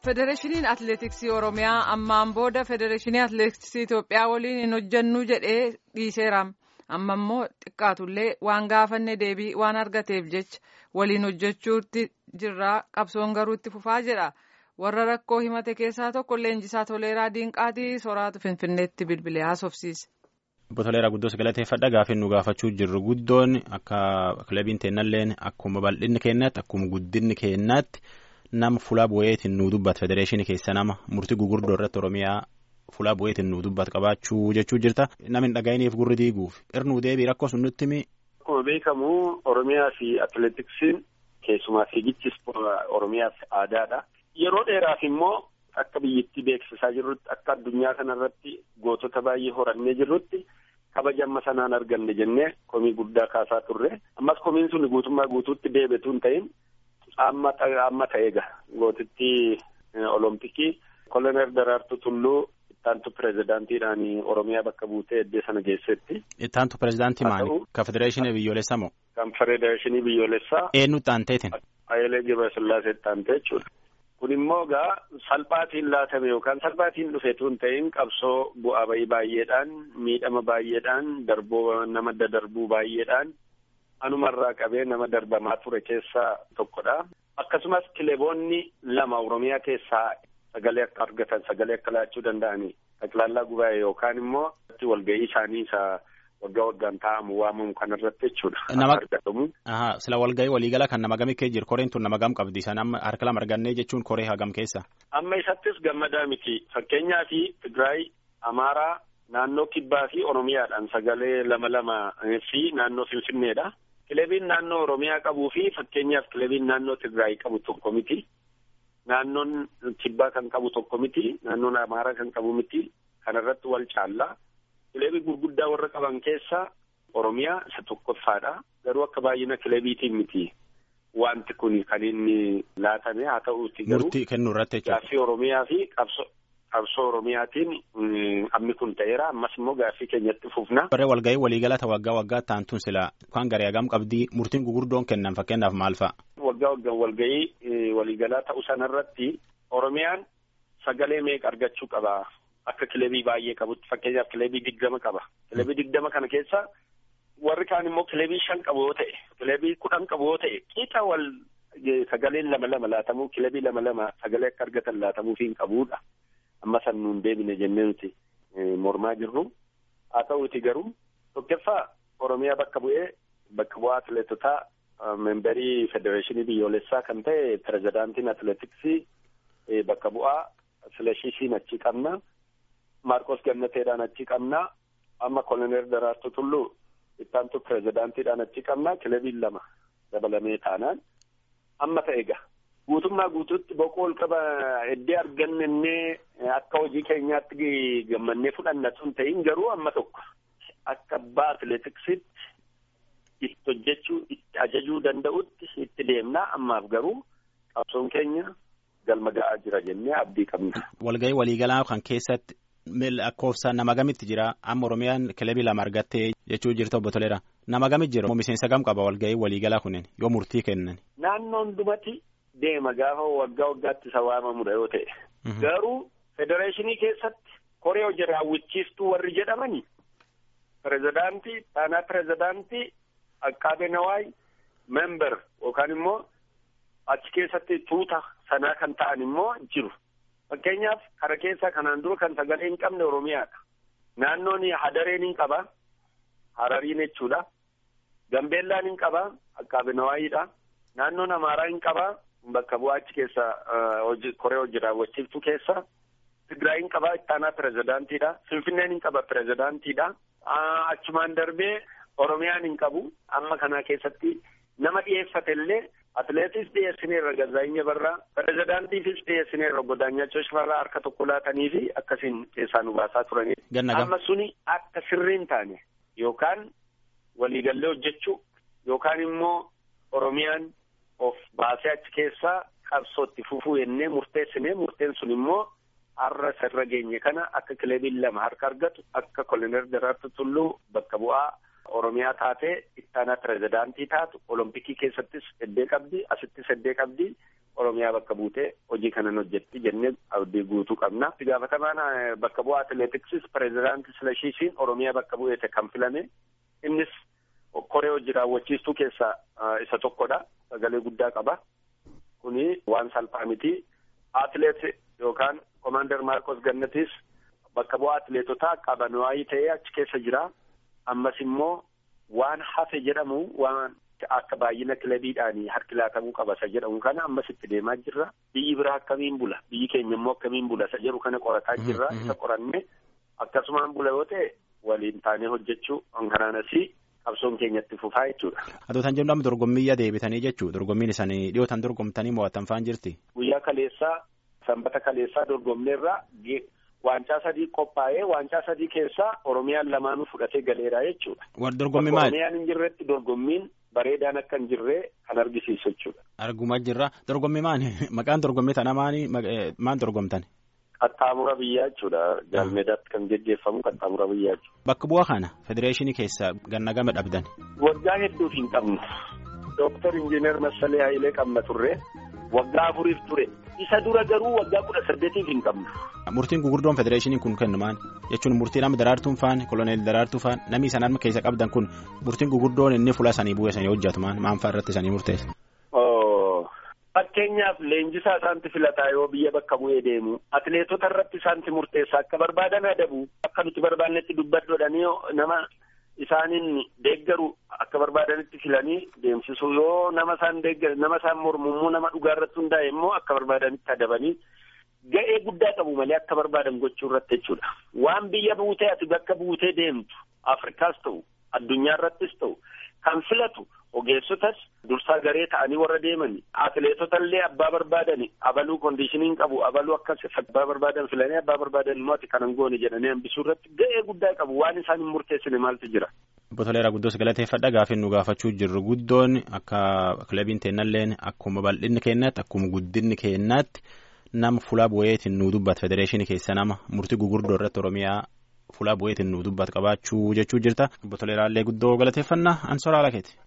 Federeeshiniin Atileetiksii Oromiyaa ammaan booda Federeeshinii Atileetiksii Itoophiyaa waliin hin hojjennu jedhee dhiiseera. Amma immoo xiqqaatullee waan gaafanne deebii waan argateef jecha waliin hojjechuutti jirra qabsoon garuu itti fufaa jedha. Warra rakkoo himate keessaa tokko leenjisaa Toleeraa Diinqaatii soraatu Finfinneetti bilbilee haasofsiise. Obbo Toleeraa guddoos galateeffadha gaafii nu gaafachuu jirru guddoon akka kilabiin teennalleen akkuma bal'inni keenyaatti akkuma guddinni keenyaatti nama fuula bu'eetiin nu dubbatu federeeshinii keessa nama murtii gurguddoo irratti Oromiyaa fuula bu'eetiin nu dubbatu qabaachuu jechuu jirta namni hin dhaga'iniif gurri diiguuf irnuu deebii rakkoo sun nutti himi. Akkuma beekamu Oromiyaa fi Atileetiksiin keessumaa fiigichis Oromiyaaf aadaadha. Yeroo dheeraaf immoo akka biyyattii beeksisaa jirrutti akka addunyaa kanarratti gootota baay'ee horannee jirrutti kabaja amma sanaan arganne jennee komii guddaa kaasaa turre ammas komiin sun guutummaa guutuutti deebitu hin ta'in amma amma ta'eega gootitti olompikii kolonel Daraartuu Tulluu ittaantu pirezidaantiidhaan Oromiyaa bakka buutee eddee sana geessetti. Ittaantu pirezidaantii maali? Ka federeeshinii biyyoolessaa moo? Kan federeeshinii biyyoolessaa. Eenyu ittaanteetiin? Hayilee Gabrasillaasee ittaantee jechuudha. Kun immoo gaa salphaatiin laatame yookaan salphaatiin dhufeetu hin ta'in qabsoo bu'aa bayii baay'eedhaan miidhama baay'eedhaan darboo nama dadarbuu baay'eedhaan anumarraa qabee nama darbamaa ture keessaa tokkodha. Akkasumas kileeboonni lama Oromiyaa keessaa sagalee akka argatan sagalee akka laachuu danda'anii taklaallaa gubaa'e yookaan immoo walga'ii isaanii isa waggaa waggaan taa'amu waamamu kanarratti jechuudha. Nama sila walga'ii waliigala kan nama gamii kee jiru koreen tun nama gam qabdi isaan amma harka lama argannee jechuun koree hagam keessa. Amma isattis gammadaa miti fakkeenyaa fi Tigraay, Amaaraa, naannoo Kibbaa fi Oromiyaadhaan sagalee lama lama fi naannoo Finfinneedha. Kilebiin naannoo Oromiyaa qabuu fi fakkeenyaaf kilebiin naannoo Tigraay qabu tokko miti. Naannoon Kibbaa kan qabu tokko miti. Naannoon Amaaraa kan qabu miti. Kanarratti wal caallaa. Kilebii gurguddaa warra qaban keessaa Oromiyaa isa tokkoffaadha. Garuu akka baay'ina kilebiitiin miti. Wanti kun kan inni laatame haa ta'uuti garuu. Murtii kennuu irratti jechuudha. Gaaffii Oromiyaa fi qabsoo Oromiyaatiin ammi kun ta'eera. Ammas immoo gaaffii keenyatti fufna. Barree walga'ii waliigalata waggaa waggaa taantuun sila kan garee hagam qabdii murtiin gugurdoon kennan fakkeenyaaf maal fa'a? Waggaa waggaan walga'ii waliigalaa ta'uu sanarratti Oromiyaan sagalee meeqa argachuu qaba? Akka kilebii baay'ee qabutti fakkeenyaaf kilebii digdama qaba. Kilebii digdama kana keessa warri kaan immoo kilebii shan qabu yoo ta'e kilebii kudhan qabu yoo ta'e qixa wal sagaleen lama lama laatamuu kilebii lama lama sagalee akka argatan laatamuu fi hin qabuudha. Amma san nuun deebine jennee nuti mormaa jirru. Haa ta'uuti garuu tokkoffaa Oromiyaa bakka bu'ee bakka bu'aa atileetotaa memberii federeeshinii biyyoolessaa kan ta'e pirezidaantiin atileetiksii bakka bu'aa Silashisiin achi qabna. Maarqos Gannateedhaan achi qabna. Amma koloneel Daraartuu Tulluu ittaantu pirezidaantiidhaan achi qabna. Kilebiin lama dabalamee taanaan amma ta'e egaa. Guutummaa guutuutti boqoo ol qaba heddee argannennee akka hojii keenyaatti gammannee fudhanna sun ta'in garuu amma tokko akka abbaa atileetiksiitti itti hojjechuu itti ajajuu danda'utti itti deemnaa ammaaf garuu qabsoon keenya galma ga'aa jira jennee abdii qabna. Walga'ii waliigalaa kan keessatti lakkoofsa nama gamitti jira amma Oromiyaan kilebii lama argattee jechuu jirta obbo Toleeraa nama gamit jira moo miseensa gam qaba walga'ii waliigalaa kunneen yoo murtii kennan. Naannoon dumati deema gaafa waggaa waggaatti isa waamamudha yoo ta'e. Garuu federeeshinii keessatti koree hojii raawwachiistuu warri jedhamani pirezidaantii taanaa pirezidaantii Akkaabee Nawaay member yookaan immoo achi keessatti tuuta sanaa kan ta'an immoo jiru. Fakkeenyaaf kara keessaa kanaan dura kan sagalee hin qabne Oromiyaadha. Naannoon Hadareen hin qaba. Harariin jechuudha. Gambeellaan hin qaba. Akkaabee Nawaayiidha. Naannoon Amaaraa hin qaba. Bakka bu'aa achi keessa koree hojii raawwachiiftuu keessa. Tigraay hin qaba. Ittaanaa pirezidaantiidha. Finfinneen hin qaba pirezidaantiidha. Achumaan darbee Oromiyaan hin qabu. Amma kana keessatti nama dhiyeeffate illee atileetis dhiyeessineerra Gazaayinyaa Barraa pirezidaantiifis dhiyeessineerra Godaanyachoo Shifarraa harka tokko laatanii fi akkasiin keessaa nu baasaa turanii. Amma suni akka sirrii hin taane yookaan waliigallee hojjechuu yookaan immoo Oromiyaan of baasee achi keessaa qabsootti fufuu jennee murteessinee murteen sun immoo har'a sirra geenye kana akka kilebiin lama harka argatu akka koloneel Daraartuu Tulluu bakka bu'aa Oromiyaa taatee ittaanaa pirezidaantii taatu olompikii keessattis heddee qabdi asittis heddee qabdi Oromiyaa bakka buutee hojii kanan hojjetti jennee abdii guutuu qabna. Itti gaafatamaan bakka bu'aa atileetiksis pireezidaantii Silashiisiin Oromiyaa bakka bu'eete kan filame. Innis koree hojii raawwachiistuu keessaa isa tokkodha. Sagalee guddaa qaba. Kuni waan salphaa miti. Atileet yookaan Komaander Maarkos Gannatis bakka bu'aa atileetotaa qaban waayii ta'ee achi keessa jira. Ammas immoo waan hafe jedhamu waan akka baay'ina kilabiidhaan harki laatamuu qaba isa jedhamu kana ammas itti deemaa jirra. Biyyi biraa akkamiin bula? Biyyi keenya immoo akkamiin bula? Isa jedhu kana qorataa jirra. Isa qoranne akkasumaan bula yoo ta'e waliin taanee hojjechuu kanaanis qabsoon keenyatti fufaa jechuudha. Adootaan jennu amma dorgommiyyaa deebitanii jechuu dorgommiin isaanii dhiyootaan dorgomtanii mo'attan faan jirti. Guyyaa kaleessaa sanbata kaleessaa dorgomneerra waancaa sadii qophaa'ee waancaa sadii keessaa Oromiyaan lamaanuu fudhatee galeera jechuudha. Dorgommii maali? Oromiyaan hin jirretti dorgommiin bareedaan akka hin jirree kan argisiisu jechuudha. Argumaa jirra. Dorgommii maali? Maqaan dorgommii tana maali? Maan dorgomtan? Qaxxaamura biyyaa jechuudha. Jaalmeedaatti kan geggeeffamu qaxxaamura biyyaa jechuudha. Bakka bu'aa kana federeeshinii keessaa ganna gama dhabdan. Waggaa hedduuf hin qabnu. Dooktar Injiinar Massalee Hayilee qabna turre. Waggaa afuriif ture. Isa dura garuu waggaa kudha saddeetiif hin qabnu. Murtiin gugurdoon federeeshinii kun kennu maali? Jechuun murtii nama daraartuun faan koloneel daraartuu faan namni isaan harma keessa qabdan kun murtiin gugurdoon inni fuula sanii bu'ee sanii hojjetu maan maan fa'aa irratti sanii murteessa. Fakkeenyaaf leenjisaa isaanti filataa yoo biyya bakka bu'ee deemu atileetota irratti isaanti murteessa akka barbaadan adabu akka nuti barbaannetti dubbaddoodhanii nama isaaniin deeggaru akka barbaadanitti filanii deemsisu yoo nama isaan deeggaru nama isaan mormummoo nama dhugaa irratti hundaa'e immoo akka barbaadanitti adabanii ga'ee guddaa qabu malee akka barbaadan gochuu irratti jechuudha. Waan biyya buutee ati bakka buutee deemtu Afrikaas ta'u addunyaa irrattis ta'u kan filatu ogeessotas dursaa garee ta'anii warra deeman atileetota illee abbaa barbaadan abaluu kondiishiniin qabu abaluu akkas abbaa barbaadan filanii abbaa barbaadan immoo ati kanan goone jedhanii hambisuu irratti ga'ee guddaa qabu waan isaan hin murteessine maaltu jira. Botoleera guddoos galateeffadha gaafii nu gaafachuu jirru guddoon akka kilabiin teennalleen akkuma bal'inni keenyaatti akkuma guddinni keenyaatti nama fuula bu'eetiin nu dubbatu federeeshinii keessa nama murtii gugurdoo irratti oromiyaa fuula bu'eetiin nu dubbatu qabaachuu jechuu jirta. Botoleeraallee guddoo galateeffannaa ansoraa lakeeti.